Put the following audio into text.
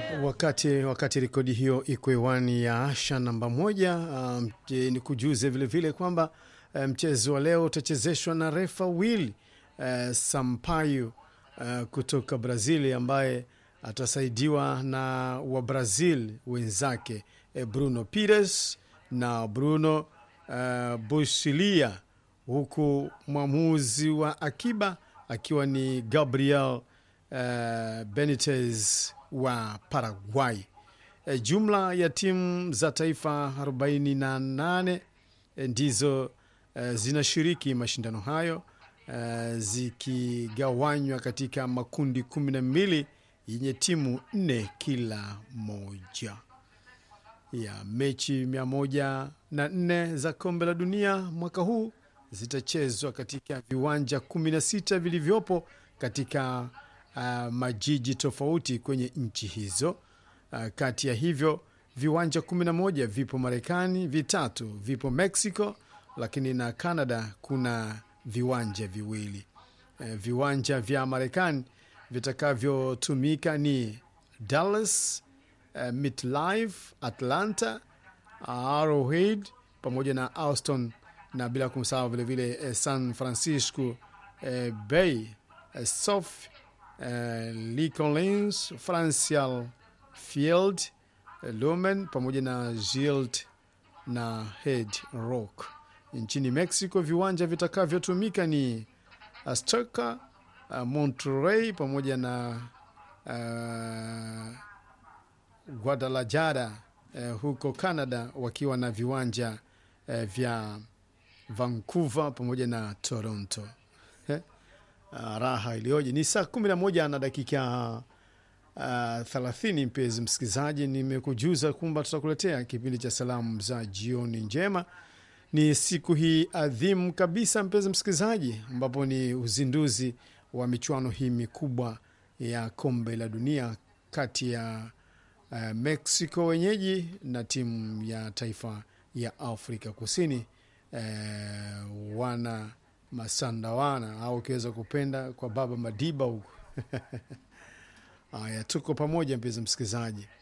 Wakati, wakati rekodi hiyo iko hewani ya Asha namba moja, um, ni kujuze vilevile kwamba mchezo um, wa leo utachezeshwa na refa Will uh, Sampaio uh, kutoka Brazil ambaye atasaidiwa na Wabrazil wenzake eh, Bruno Pires na Bruno uh, Busilia, huku mwamuzi wa akiba akiwa ni Gabriel uh, Benitez wa Paraguay. E, jumla ya timu za taifa 48 e, ndizo e, zinashiriki mashindano hayo e, zikigawanywa katika makundi kumi na mbili yenye timu nne kila moja. Ya mechi mia moja na nne za kombe la dunia mwaka huu zitachezwa katika viwanja 16 vilivyopo katika Uh, majiji tofauti kwenye nchi hizo. Uh, kati ya hivyo viwanja 11 vipo Marekani, vitatu vipo Mexico, lakini na Canada kuna viwanja viwili. Uh, viwanja vya Marekani vitakavyotumika ni Dallas, uh, MetLife, Atlanta, uh, Arrowhead pamoja na Austin na bila kumsahau vilevile uh, San Francisco uh, Bay, uh, Sof Uh, Lee Collins, Francial Field, uh, Lumen pamoja na Gild na Head Rock. Nchini Mexico viwanja vitakavyotumika ni Azteca, uh, Monterrey pamoja na uh, Guadalajara. Uh, huko Canada wakiwa na viwanja uh, vya Vancouver pamoja na Toronto. Uh, raha iliyoje! Ni saa kumi na moja na dakika thelathini. Uh, mpenzi msikilizaji, nimekujuza kwamba tutakuletea kipindi cha salamu za jioni njema. Ni siku hii adhimu kabisa, mpenzi msikilizaji, ambapo ni uzinduzi wa michuano hii mikubwa ya kombe la dunia kati ya uh, Mexico wenyeji na timu ya taifa ya Afrika Kusini uh, wana masandawana au ukiweza kupenda kwa baba Madiba huko. Haya, tuko pamoja mpenzi msikilizaji.